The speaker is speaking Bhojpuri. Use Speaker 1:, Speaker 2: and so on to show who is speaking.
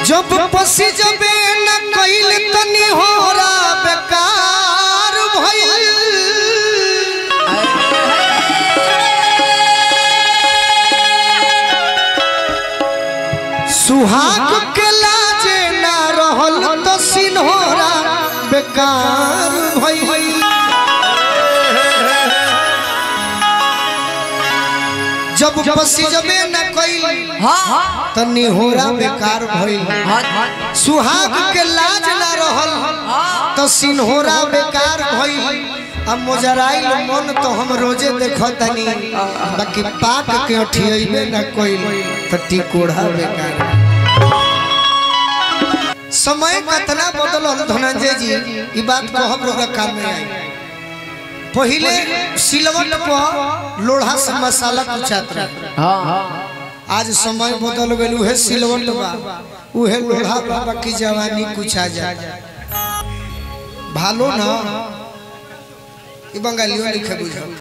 Speaker 1: जब पसी जबे न कइल तनी होरा बेकार भइल सुहाग के लाजे ना रहल तो सिन्होरा बेकार भइल जब पसी जबे न कइल
Speaker 2: हाँ
Speaker 1: त निहोरा बेकार भइल
Speaker 2: हाँ
Speaker 1: सुहाग के लाज ना रहल तो सिन्होरा बेकार भइल अब मोजराइल मन तो हम रोजे देखतनी बाकी पाक के अठियबे ना कइल तो टिकोड़ा बेकार समय कतना बदलल धनंजय जी ई बात को हम लोग काम में आई पहिले सिलवट पर लोढ़ा से मसाला कुचात रहे
Speaker 2: हाँ
Speaker 1: आज समय बदल गए उहे सिलवट बा उहे लोढ़ा बाबा की जवानी कुछ आ जाए भालो ना ई बंगालियों लिखे बुझो